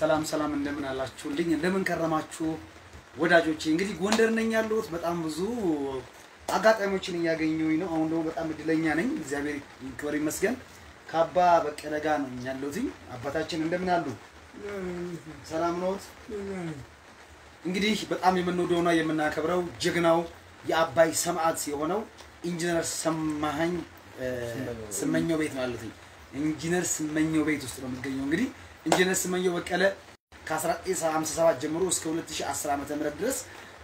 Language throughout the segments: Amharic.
ሰላም ሰላም፣ እንደምን አላችሁልኝ? እንደምን ከረማችሁ ወዳጆቼ? እንግዲህ ጎንደር ነኝ ያለሁት። በጣም ብዙ አጋጣሚዎችን እያገኘሁኝ ነው። አሁን ደግሞ በጣም እድለኛ ነኝ። እግዚአብሔር ይክበር ይመስገን። ከአባ በቀለ ጋር ነው ያለሁት። አባታችን እንደምን አሉ? ሰላም ነዎት? እንግዲህ በጣም የምንወደውና የምናከብረው ጀግናው የአባይ ሰማዕት የሆነው ኢንጂነር ሰማኸኝ ስመኘው ቤት ነው ያሉት። ኢንጂነር ስመኘው ቤት ውስጥ ነው የሚገኘው። እንግዲህ ኢንጂነር ስመኘው በቀለ ከ1957 ጀምሮ እስከ 2010 ዓ.ም ድረስ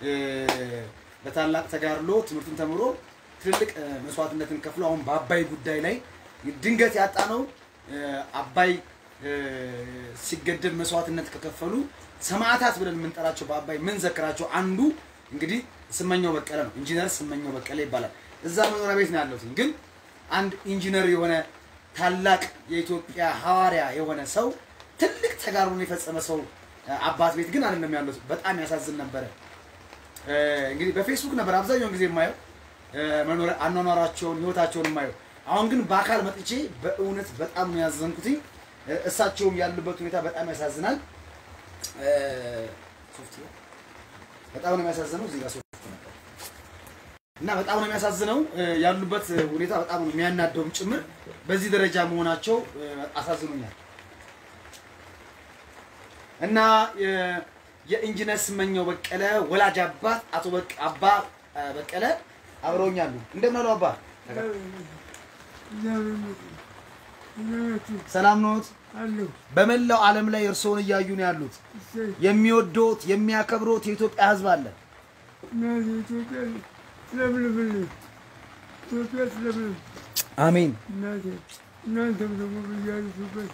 በታላቅ ተጋድሎ ትምህርቱን ተምሮ ትልልቅ መስዋዕትነትን ከፍሎ አሁን በአባይ ጉዳይ ላይ ድንገት ያጣ ነው አባይ ሲገደብ መስዋዕትነት ከከፈሉ ሰማዕታት ብለን የምንጠራቸው በአባይ የምንዘክራቸው አንዱ እንግዲህ ስመኘው በቀለ ነው። ኢንጂነር ስመኘው በቀለ ይባላል። እዛ መኖሪያ ቤት ነው ያለሁት። ግን አንድ ኢንጂነር የሆነ ታላቅ የኢትዮጵያ ሐዋርያ የሆነ ሰው ትልቅ ተጋድሎን የፈጸመ ሰው አባት ቤት ግን አይደለም ያለሁት። በጣም ያሳዝን ነበረ። እንግዲህ በፌስቡክ ነበር አብዛኛውን ጊዜ የማየው መኖሪያ አኗኗራቸውን ህይወታቸውን የማየው። አሁን ግን በአካል መጥቼ በእውነት በጣም ነው ያዘንኩትኝ። እሳቸውም ያሉበት ሁኔታ በጣም ያሳዝናል። በጣም ነው የሚያሳዝነው። እዚህ ጋር ሶፍት ነበር እና በጣም ነው የሚያሳዝነው ያሉበት ሁኔታ በጣም ነው የሚያናደውም ጭምር። በዚህ ደረጃ መሆናቸው አሳዝኖኛል እና የኢንጂነር ስመኘው በቀለ ወላጅ አባት አቶ አባ በቀለ አብረውኛሉ። እንደምን አሉ አባ? ሰላም ኖት? በመላው ዓለም ላይ እርስዎን እያዩ ነው ያሉት። የሚወዶት የሚያከብሮት የኢትዮጵያ ሕዝብ አለ። አሜን። እናንተም ደግሞ ብያሉበት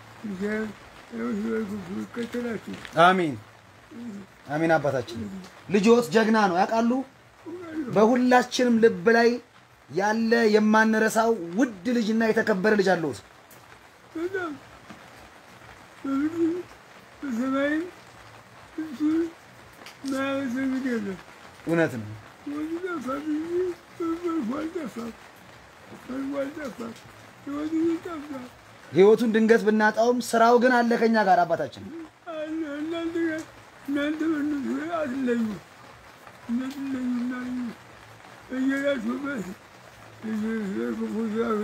ይከተላችሁ። አሜን አሜን። አባታችን ልጆት ጀግና ነው ያውቃሉ። በሁላችንም ልብ ላይ ያለ የማንረሳው ውድ ልጅና የተከበረ ልጅ አለዎት። በጣም በምድር በሰማይም እሱን ማያመሰግን የለም። እውነት ነው። ወንዝ ጠፋ ብዬ መልኩ አልጠፋም፣ መልኩ አልጠፋም፣ ህይወቱ ግን ጠፋ ህይወቱን ድንገት ብናጣውም ስራው ግን አለ ከኛ ጋር አባታችን። አለ። እናንተ ጋር እናንተ በእነሱ ላይ አትለዩ፣ እንዳትለዩ እና እየሄዳችሁበት ክፉ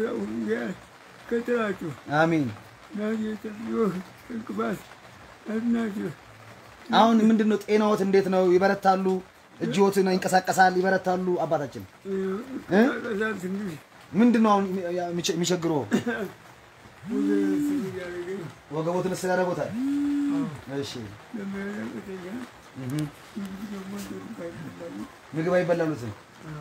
ከተላችሁ አሜን። ናጌጠዮህ እንቅፋት ናቸው። አሁን ምንድን ነው ጤናዎት እንዴት ነው? ይበረታሉ? እጅዎትን ይንቀሳቀሳል? ይበረታሉ? አባታችን ቀሳል ትንሽ ምንድን ነው አሁን የሚቸግረው? ወገን ያደረገኝ ወገቦትን ስር ያደርጎታል? እሺ ለሚያለቅተኛ እህ ደግሞ እንደሚባል ምግብ አይበላሉትም?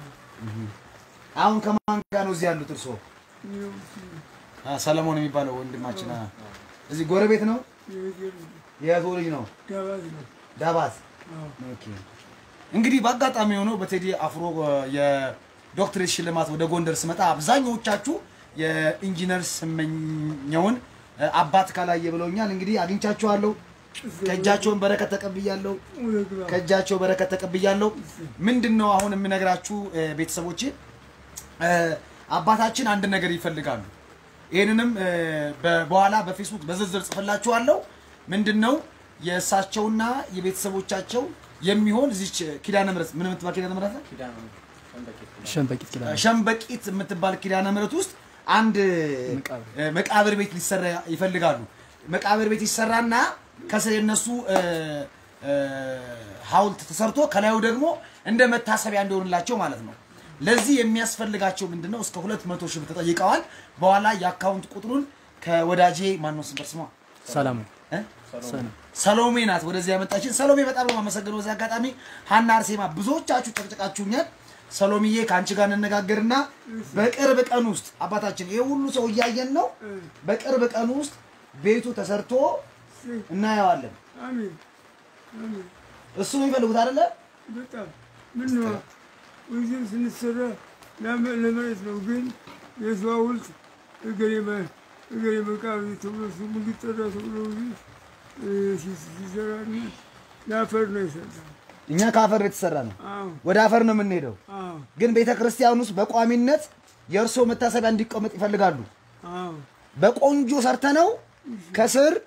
አሁን ከማን ጋር ነው እዚህ ያሉት እርስዎ? አ፣ ሰለሞን የሚባለው ወንድማችን አ፣ እዚህ ጎረቤት ነው? የእህቶ ልጅ ነው? ዳባት ነው። ዳባት ኦኬ። እንግዲህ በአጋጣሚ ሆኖ በቴዲ አፍሮ የዶክትሬት ሽልማት ወደ ጎንደር ስመጣ አብዛኛዎቻችሁ የኢንጂነር ስመኘውን አባት ካላየ ብለውኛል። እንግዲህ አግኝቻችኋለሁ። ከእጃቸውን በረከት ተቀብያለሁ። ከእጃቸው በረከት ተቀብያለሁ። ምንድን ነው አሁን የምነግራችሁ እ፣ ቤተሰቦቼ እ፣ አባታችን አንድ ነገር ይፈልጋሉ። ይህንንም እ፣ በ- በኋላ በፌስቡክ በዝርዝር ጽፍላችኋለሁ። ምንድን ነው የእሳቸውና የቤተሰቦቻቸው የሚሆን እዚች ኪዳነ ምሕረት ምን የምትባል ኪዳነ ምሕረት ነው? ሸንበቂት ኪዳነ ሸምበቂት የምትባል ኪዳነ ምሕረት ውስጥ አንድ መቃብር። እ፣ መቃብር ቤት ሊሰራ ይፈልጋሉ። መቃብር ቤት ይሰራና ከስር የነሱ እ፣ እ፣ ሐውልት ተሰርቶ ከላዩ ደግሞ እንደ መታሰቢያ እንዲሆንላቸው ማለት ነው። ለዚህ የሚያስፈልጋቸው ምንድን ነው? እስከ ሁለት መቶ ሺህ ብር ተጠይቀዋል። በኋላ የአካውንት ቁጥሩን ከወዳጄ ማነው ስም በርስማ ሰላም እ? ሰላም ሰሎሜ ናት ወደዚህ ያመጣችን። ሰሎሜ በጣም ነው የማመሰግነው። በዚህ አጋጣሚ ሀና አርሴማ ብዙዎቻችሁ ጨቅጨቃችሁኛል። ሰሎሜዬ ከአንቺ ጋር እንነጋገርና በቅርብ ቀን ውስጥ አባታችን ይሄ ሁሉ ሰው እያየን ነው። በቅርብ ቀን ውስጥ ቤቱ ተሰርቶ እናየዋለን። አሜን አሜን። እሱ ነው የሚፈልጉት አይደለ? በጣም ምን ነው ወይዘን ስንሰራ ለመ- ለመሬት ነው፣ ግን የሰው ሐውልት እገሌ መ- እገሌ መቃብር ተብሎ ስሙ እንዲጠራ ተብሎ እ፣ ሲ- ሲሰራ እና ለአፈር ነው የሰራ። እኛ ከአፈር የተሰራ ነው። አዎ ወደ አፈር ነው የምንሄደው። አዎ ግን ቤተ ክርስቲያን ውስጥ በቋሚነት የእርስዎ መታሰቢያ እንዲቀመጥ ይፈልጋሉ። አዎ በቆንጆ ሰርተነው ከስር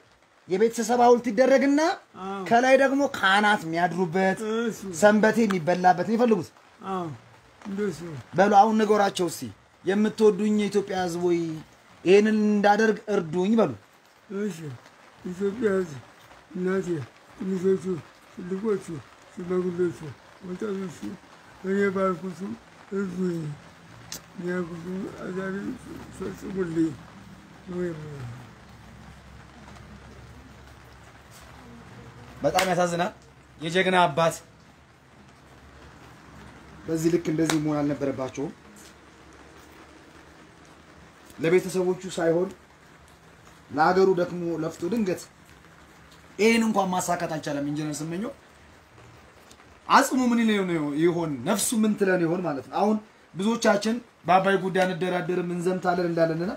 የቤተሰብ ሐውልት ይደረግና አዎ። ከላይ ደግሞ ካህናት የሚያድሩበት እሱ ሰንበቴ የሚበላበት ነው የሚፈልጉት። አዎ እንደሱ በሉ አሁን ንገሯቸው እስቲ የምትወዱኝ የኢትዮጵያ ሕዝብ ሆይ ይህንን እንዳደርግ እርዱኝ በሉ። እሺ ኢትዮጵያ ሕዝብ እናቴ፣ ትንሾቹ፣ ትልቆቹ፣ ሽማግሌዎቹ፣ ወጣቶቹ እኔ ባልኩቱ እርዱኝ፣ እኔ ያልኩቱ አዛሪ ፈጽሙልኝ ነው የምለው። በጣም ያሳዝናል። የጀግና አባት በዚህ ልክ እንደዚህ መሆን አልነበረባቸውም። ለቤተሰቦቹ ሳይሆን ለሀገሩ ደክሞ ለፍቶ ድንገት ይህን እንኳን ማሳካት አልቻለም። ኢንጂነር ስመኘው አጽሙ ምን ይለን ይሆን ነፍሱ ምን ትለን ይሆን ማለት ነው። አሁን ብዙዎቻችን በአባይ ጉዳይ እንደራደርም እንዘምታለን እንዳለንና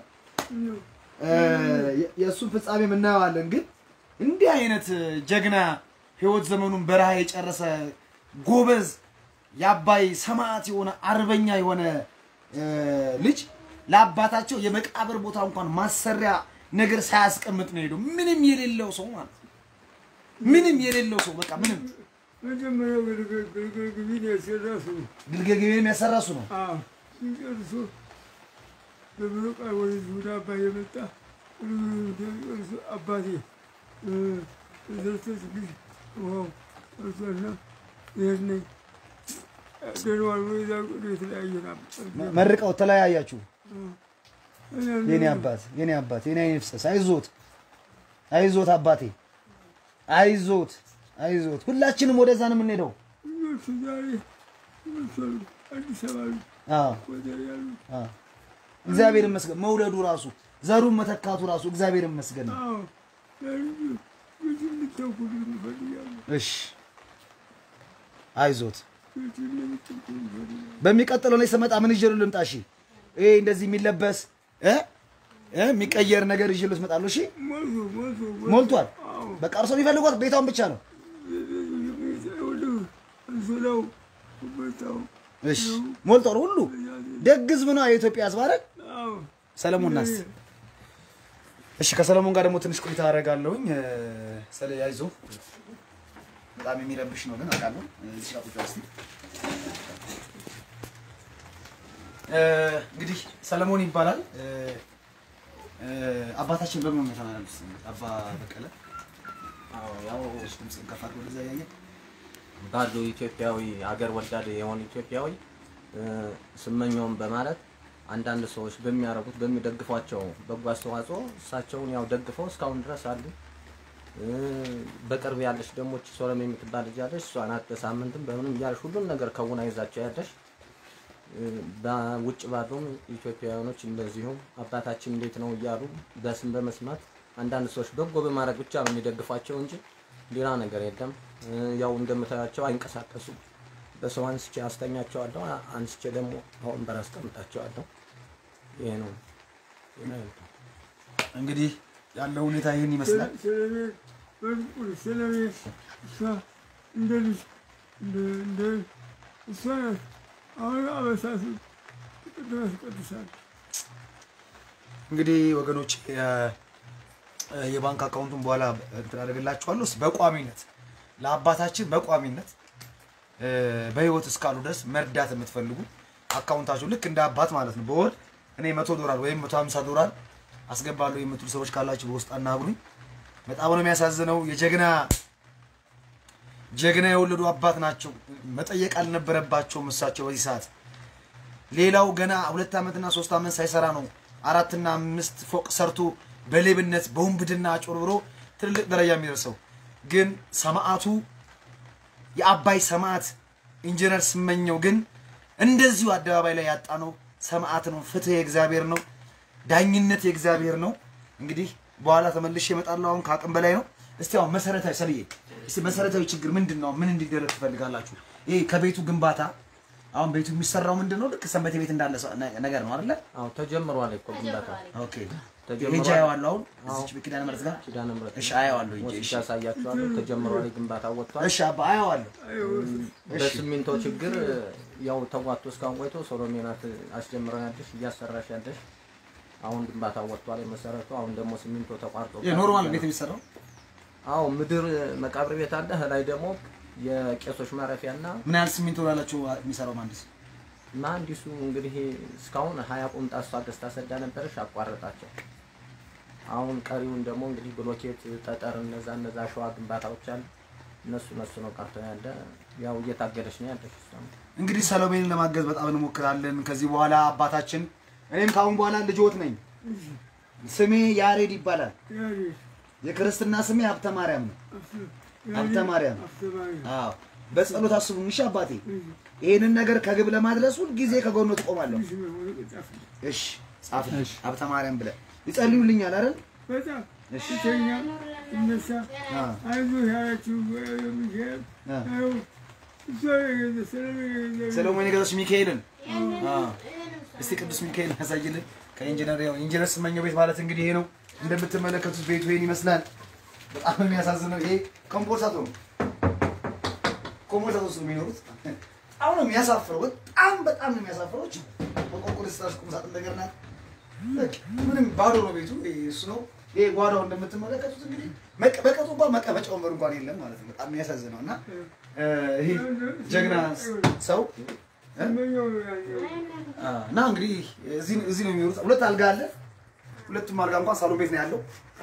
የ- የእሱን ፍጻሜ እናየዋለን። ግን እንዲህ አይነት ጀግና ህይወት ዘመኑን በረሃ የጨረሰ ጎበዝ የአባይ ሰማዕት የሆነ አርበኛ የሆነ እ፣ ልጅ ለአባታቸው የመቃብር ቦታ እንኳን ማሰሪያ ነገር ሳያስቀምጥ ነው ሄደው። ምንም የሌለው ሰው ማለት ነው። ምንም የሌለው ሰው በቃ ምንም መጀመሪያው ግልገል ግልገል ግቢን ያሰራ ሰው ግልገል ግቤንም ያሰራሱ ነው። አዎ ሲጨርሶ በብሎ ቃል ወደዚህ ወደ አባይ የመጣ ጨርሶ አባቴ ዘርተስ ግሽ ውሃው እርሷና ይህን ደንዋል ወይዛ የተለያየ ና መርቀው ተለያያችሁ። የኔ አባት የኔ አባት የኔ አይነ ፍሰስ አይዞት አይዞት አባቴ አይዞት አይዞት። ሁላችንም ወደዛ ነው የምንሄደው። ልጆቹ ዛሬ ይመሰሉ አዲስ አበባ ያሉ አዎ ወደር ያሉ አዎ። እግዚአብሔር ይመስገን መውለዱ ራሱ ዘሩን መተካቱ ራሱ እግዚአብሔር ይመስገን ነው። አዎ ለልጁ ልጁ እንድተኩልን ይፈልጋሉ እሺ አይዞት። ልጁ እንደምትኩል ይፈልጋሉ በሚቀጥለው ላይ ስመጣ ምን ይዤ ልምጣ? እሺ ይሄ እንደዚህ የሚለበስ እ እ የሚቀየር ነገር ይዤ ልመጣለሁ። እሺ ሞልቶ ሞልቶ ሞልቷል። አዎ በቃ እርሶ የሚፈልጓት ቤቷን ብቻ ነው። አንሶላው ቦታው እሺ ሞልቷል። ሁሉ ደግ ህዝብ ነው የኢትዮጵያ ህዝብ አይደል? አዎ ሰለሞን ናስ እሺ ከሰለሞን ጋር ደግሞ ትንሽ ቆይታ አደርጋለሁኝ። እ፣ ስለ ያይዞ በጣም የሚረብሽ ነው ግን አውቃለሁ። እዚህ ጋር ቁጭ በል እስኪ። እ፣ እንግዲህ ሰለሞን ይባላል። እ፣ እ፣ አባታችን በምን ሁኔታ ነው ያሉት? አባ በቀለ አዎ ያው ትንሽ ድምፅህን ከፍ አድርገው ወደዛ እያየን ባሉ ኢትዮጵያዊ አገር ወዳድ የሆኑ ኢትዮጵያዊ እ፣ ስመኘውን በማለት አንዳንድ ሰዎች በሚያደርጉት በሚደግፏቸው በጎ አስተዋጽኦ እሳቸውን ያው ደግፈው እስካሁን ድረስ አሉ። እ፣ በቅርብ ያለች ደግሞ እቺ ሶለም የምትባል ልጅ አለች። እሷ ናት በሳምንትም በምንም እያለች ሁሉን ነገር ከውና ይዛቸው ያለች። እ፣ በውጭ ባሉም ኢትዮጵያውያኖች እንደዚሁም አባታችን እንዴት ነው እያሉ በስም በመስማት አንዳንድ ሰዎች በጎ በማድረግ ብቻ ነው የሚደግፏቸው እንጂ ሌላ ነገር የለም። እ፣ ያው እንደምታያቸው አይንቀሳቀሱም። በሰው አንስቼ አስተኛቸዋለሁ፣ አ- አንስቼ ደግሞ ወንበር አስቀምጣቸዋለሁ። ይሄ ነው ሌላ የለም። እንግዲህ ያለው ሁኔታ ይህን ይመስላል። ስለኔ በልቁል ስለኔ እሷ እንደ ልጅ እንደ እንደ እሷ ናት። አሁን አበሳሱ ቅድም ያስቀድሳል እንግዲህ ወገኖች የ- የባንክ አካውንቱን በኋላ እንትን አደርግላችኋለሁ። እስኪ በቋሚነት ለአባታችን በቋሚነት እ፣ በህይወት እስካሉ ድረስ መርዳት የምትፈልጉ አካውንታችሁ ልክ እንደ አባት ማለት ነው። በወር እኔ መቶ ዶላር ወይም መቶ ሀምሳ ዶላር አስገባለሁ የምትሉ ሰዎች ካላችሁ በውስጥ አናግሩኝ። በጣም ነው የሚያሳዝነው። የጀግና ጀግና የወለዱ አባት ናቸው። መጠየቅ አልነበረባቸውም እሳቸው በዚህ ሰዓት ሌላው ገና ሁለት ዓመትና ሶስት ዓመት ሳይሰራ ነው አራትና አምስት ፎቅ ሰርቶ በሌብነት በውንብድና አጭበርብሮ ትልልቅ ደረጃ የሚደርሰው። ግን ሰማዕቱ የአባይ ሰማዕት ኢንጂነር ስመኘው ግን እንደዚሁ አደባባይ ላይ ያጣ ነው ሰማዕት ነው። ፍትህ የእግዚአብሔር ነው። ዳኝነት የእግዚአብሔር ነው። እንግዲህ በኋላ ተመልሼ እመጣለሁ። አሁን ከአቅም በላይ ነው። እስቲ አሁን መሰረታዊ ሰልዬ፣ እስቲ መሰረታዊ ችግር ምንድን ነው? ምን እንዲደረግ ትፈልጋላችሁ? ይሄ ከቤቱ ግንባታ አሁን ቤቱ የሚሰራው ምንድን ነው? ልክ ሰንበቴ ቤት እንዳለ ሰ- ነ- ነገር ነው አይደለ? አዎ ተጀምሯል እኮ ግንባታ ኦኬ ተጀምሯል። ሄጄ አየዋለሁ። አሁን እዚች ኪዳነ ምሕረት ጋር ኪዳነ ምሕረት እሺ፣ አየዋለሁ ሂጄ። ወስጄ እሺ፣ ያሳያችኋለሁ። ተጀምሯል፣ ግንባታ ወጥቷል። እሺ አባ አየዋለሁ። በሲሚንቶ ችግር ያው ተጓቶ እስካሁን ቆይቶ ሶሎሜ ናት አስጀምረናለሽ እያሰራሽ ያለሽ። አሁን ግንባታ ወጥቷል የመሰረቱ። አሁን ደግሞ ሲሚንቶ ተቋርጦ ይሄ ኖርማል ቤት የሚሰራው አዎ ምድር መቃብር ቤት አለ። ላይ ደግሞ የቄሶች ማረፊያና ምን ያህል ሲሚንቶ ላላችሁ የሚሰራው መሀንዲስ? መሀንዲሱ እንግዲህ እስካሁን ሀያ ቁምጣ እሷ ገዝታ ሰዳ ነበረች፣ አቋረጣቸው። አሁን ቀሪውን ደግሞ እንግዲህ ብሎኬት፣ ጠጠር፣ እነዛ እነዛ አሸዋ ግንባታዎች አሉ። እነሱ እነሱ ነው ቀርቶ ያለ። ያው እየታገለች ነው ያለች እሷም። እንግዲህ ሰሎሜንን ለማገዝ በጣም እንሞክራለን። ከዚህ በኋላ አባታችን እኔም ከአሁን በኋላ ልጆት ነኝ። ስሜ ያሬድ ይባላል። ያሬድ የክርስትና ስሜ ሀብተ ማርያም ነው። ሀብተ ማርያም። አስተማሪ አዎ በጸሎት አስቡኝ እሺ አባቴ። ይሄንን ነገር ከግብ ለማድረስ ሁልጊዜ ከጎኑ ትቆማለሁ። ትንሽ ነው ወረቀት ጻፍልኝ። እሺ ጻፍ ሀብተ ማርያም ብለህ ይጸልዩልኛል አይደል? በጣም ስተኛ እነሳ አ አይዞህ ያለችው ሚካኤል አ አዎ እሷ የገዛ ስለሚ ሰሎሞን የገዛች ሚካኤልን አ እስቲ ቅዱስ ሚካኤል ያሳይልን። ከኢንጂነር ያው ኢንጂነር ስመኘው ቤት ማለት እንግዲህ ይሄ ነው። እንደምትመለከቱት ቤቱ ይሄን ይመስላል። በጣም ነው የሚያሳዝነው። ይሄ ኮምፖርሳቶ ነው። ኮምፖርሳቶ ውስጥ ነው የሚኖሩት። በጣም ነው የሚያሳፍረው። በጣም በጣም ነው የሚያሳፍረው። እቺ በቆርቆሮ ስታሽ ቁም ሳጥን ነገር ናት። በቃ ምንም ባዶ ነው ቤቱ። ይሄ እሱ ነው። ይሄ ጓዳው እንደምትመለከቱት እንግዲህ መቀ- በቀጡ እንኳን መቀመጫ ወንበር እንኳን የለም ማለት ነው። በጣም የሚያሳዝነው እና እ፣ ይሄ ጀግና ሰው ስመኘው ያኛው አ፣ እና እንግዲህ እዚህ እዚህ ነው የሚኖሩት። ሁለት አልጋ አለ። ሁለቱም አልጋ እንኳን ሳሎን ቤት ነው ያለው።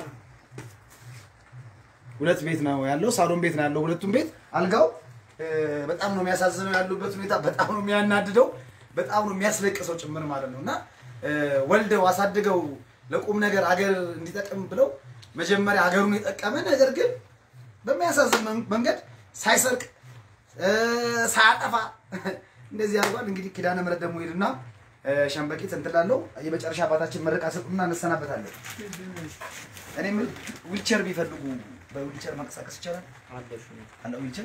ሁለት ቤት ነው ያለው። ሳሎን ቤት ነው ያለው። ሁለቱም ቤት አልጋው እ፣ በጣም ነው የሚያሳዝነው ያሉበት ሁኔታ በጣም ነው የሚያናድደው፣ በጣም ነው የሚያስለቅሰው ጭምር ማለት ነው እና እ፣ ወልደው አሳድገው ለቁም ነገር አገር እንዲጠቅም ብለው መጀመሪያ አገሩን የጠቀመ ነገር ግን በሚያሳዝን መን- መንገድ ሳይሰርቅ እ፣ ሳያጠፋ እንደዚህ አድርጓል። እንግዲህ ኪዳነ ምሕረት ደግሞ ሄድና እ፣ ሸምበቂት እንትን ላለው የመጨረሻ አባታችን መረቃ ሰጡና እንሰናበታለን። እኔ ምን ዊልቸር ቢፈልጉ በዊልቸር መንቀሳቀስ ይቻላል? አለ ዊልቸር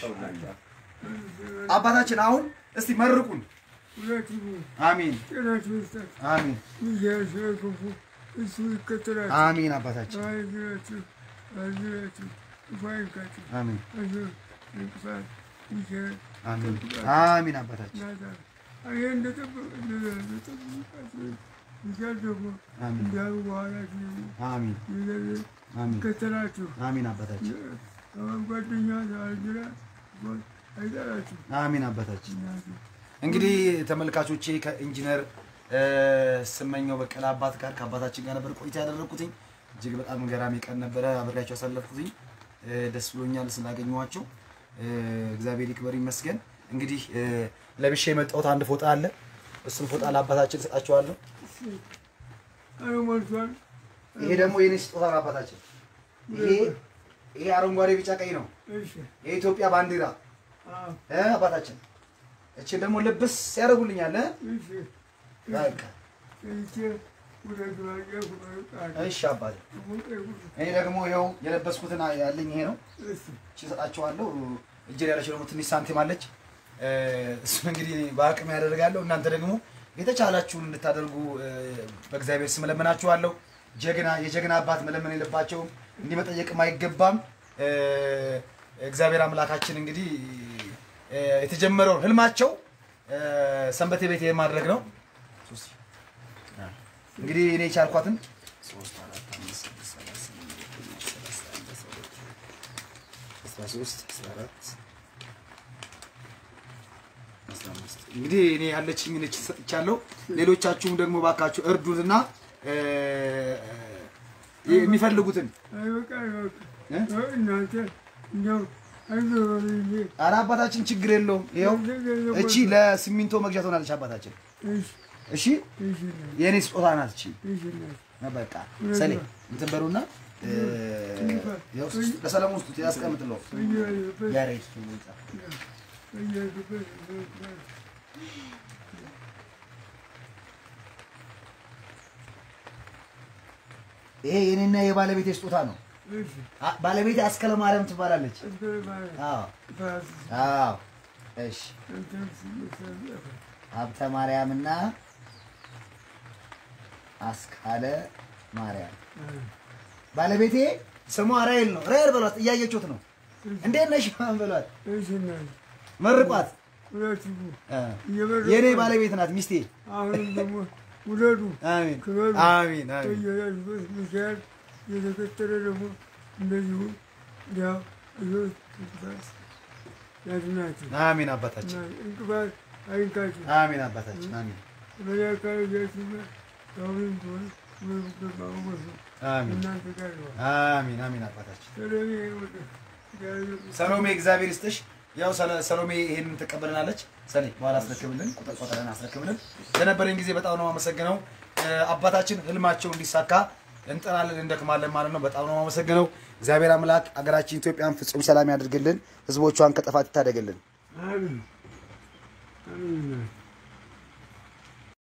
አባታችን አሁን እስቲ መርቁን። ሁለቱም አሚን ጤናችሁ ይስጣችሁ። አሚን ሚካኤል ስለክፉ እሱ ይከተላችሁ። አሚን አባታችን አይዝራችሁ አይዝራችሁ ክፉ አይንካችሁ። አሚን አይዞህ እንቅፋት ሚካኤል አሚን አሚን አባታችን ናታ ይሄ እንደጠበቅ እንደጠበቃችሁ ሚካኤል ደግሞ አሚን እንዲያሉ በኋላችሁ አሚን ሚካኤል አሚን ይከተላችሁ። አሚን አባታችን ጓደኛ አልጅራ አይጠላችሁ። አሚን አባታችን እናቱ እንግዲህ ተመልካቾቼ ከኢንጂነር እ፣ ስመኘው በቀለ አባት ጋር ከአባታችን ጋር ነበር ቆይታ ያደረግኩትኝ። እጅግ በጣም ገራሚ ቀን ነበረ አብሬያቸው ያሳለፍኩትኝ። እ፣ ደስ ብሎኛል ስላገኘኋቸው። እ፣ እግዚአብሔር ይክበር ይመስገን። እንግዲህ እ፣ ለብሼ የመጣሁት አንድ ፎጣ አለ። እሱን ፎጣ ለአባታችን እሰጣቸዋለሁ። አረ ሞልቷል። ይሄ ደግሞ የኔ ስጦታ ነው አባታችን። ይሄ ይሄ አረንጓዴ ቢጫ ቀይ ነው እሺ የኢትዮጵያ ባንዲራ አዎ እ፣ አባታችን እችን ደግሞ ልብስ ያደርጉልኛል እ? እሺ በቃ ይቼ ሁለት ባያ ሁለት እሺ አባቴ እኔ ደግሞ ይኸው የለበስኩትን ያለኝ ይሄ ነው። እሺ እቺ እሰጣችኋለሁ። እጄ ላይ ያለችው ደግሞ ትንሽ ሳንቲም አለች። እ፣ እሱን እንግዲህ እኔ በአቅም ያደርጋለሁ። እናንተ ደግሞ የተቻላችሁን እንድታደርጉ እ፣ በእግዚአብሔር ስም እለምናችኋለሁ። ጀግና የጀግና አባት መለመን የለባቸውም፣ እንዲህ መጠየቅም አይገባም። እ፣ እግዚአብሔር አምላካችን እንግዲህ እ፣ የተጀመረውን ህልማቸው እ፣ ሰንበቴ ቤት የማድረግ ነው። ሶስት እንግዲህ እኔ የቻልኳትን ሶስት አራት አምስት ስድስት ሰባት ስምንት ዘጠኝ አስር አስራ አንድ አስራ ሁለት አስራ ሶስት አስራ አራት አስራ አምስት እንግዲህ እኔ ያለችኝ ነች ሰጥቻለሁ። ሌሎቻችሁም ደግሞ ባካችሁ እርዱትና እ፣ የሚፈልጉትን አይበቃ አይበቃ እ? እናንተ እንደው አይዞህ በሉኝ እንጂ ኧረ አባታችን ችግር የለውም። ይኸው እቺ ለሲሚንቶ መግዣ ትሆናለች አባታችን። እሺ እሺ እሺ እናት የእኔ ስጦታ ናት እቺ። እሺ እናት በቃ ሰሌ እንትን በሉና እ፣ ያው ለሰለሞን ስጡት ያስቀምጥለው በየሄድበት ያሬድ በየሄድበት ይሄ የኔና የባለቤቴ ስጦታ ነው። እሺ አ- ባለቤቴ አስከለ ማርያም ትባላለች። እንትን ማለት አዎ ፋስ አዎ። እሺ እንትን ሲመሰል ሀብተ ማርያምና አስካለ ማርያም ባለቤቴ ስሟ ራይል ነው። ራይል በሏት፣ እያየችሁት ነው። እንዴት ነሽ ምናምን በሏት፣ እሺ እናት መርቋት። ሁለቱም እ፣ እየበረቁ የኔ ባለቤት ናት ሚስቴ። አሁንም ደግሞ ውለዱ አሜን ክበሩ አሜን አሜን በየሄድበት ሚካኤል የተከተለ ደግሞ እንደዚሁ ያው ልጆች እንቅፋት ያድናቸው አሜን አባታችን እና እንቅፋት አይንካቸው። አሜን አባታችን አሜን በሌላ አካባቢ ያችሁት አሁንም ቢሆን ገባ ወሱ አሜን እናንተ ጋር ይሆናል። አሜን አሜን አባታችን ሰላም ወደ እግዚአብሔር ሰሎሜ እግዚአብሔር ይስጥሽ። ያው ሰለ- ሰሎሜ ይሄንን ትቀበልናለች። ሰሌ በኋላ አስረክብልን፣ ቁጥር ቆጥረን አስረክብልን። ለነበረኝ ጊዜ በጣም ነው የማመሰግነው። እ፣ አባታችን ህልማቸው እንዲሳካ እንጠራለን፣ እንደክማለን ማለት ነው። በጣም ነው የማመሰግነው። እግዚአብሔር አምላክ አገራችን ኢትዮጵያን ፍጹም ሰላም ያድርግልን፣ ህዝቦቿን ከጥፋት ይታደግልን። አሜን አሜን